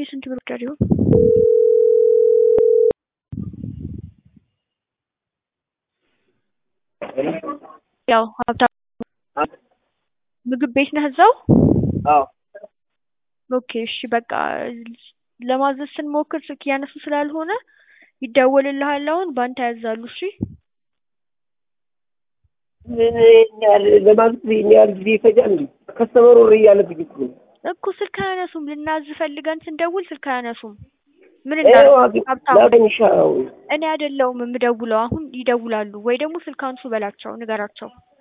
የስንት ብር ወዳድ ይሆን? ያው ሀብታም ምግብ ቤት ነህ እዛው? አዎ ኦኬ እሺ በቃ ለማዘዝ ስንሞክር ስልክ እያነሱ ስላልሆነ ይደወልልሃል አሁን በአንተ ያዛሉ እሺ ምን ይሄን ያህል ለማዘዝ ይሄን ያህል ጊዜ ይፈጃል እንዴ? ከስተመሩ እሪ እያለብኝ እኮ ነው። እኮ ስልክ አያነሱም ልናዝ ፈልገን ስንደውል ስልክ አያነሱም ምን ይኸው እናድርግ አግኝ- ሀብታሙ ላገኝሽ አዎ እኔ አይደለሁም የምደውለው አሁን ይደውላሉ ወይ ደግሞ ስልክ አንሱ በላቸው ንገራቸው